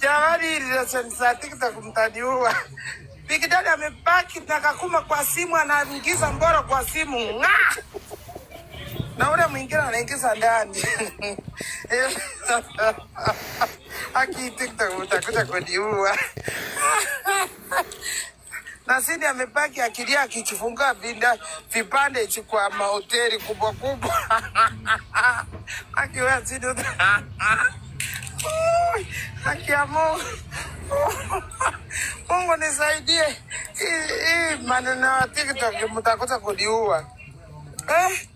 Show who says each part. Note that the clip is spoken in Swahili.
Speaker 1: Jamani, hili leseni za TikTok mtaniua. Big Daddy amebaki na kakuma kwa simu, anaingiza mboro kwa simu ng'aa, na ule mwingine anaingiza ndani aki TikTok utakuja kuniua. na Sidi amebaki akilia akichifungua vinda vipande hichi kwa mahoteli kubwa kubwa akiwa Sidi uta- Ui, haki ya Mungu Mungu nisaidie, hii hii maneno ya TikTok mtakuja kuniua eh?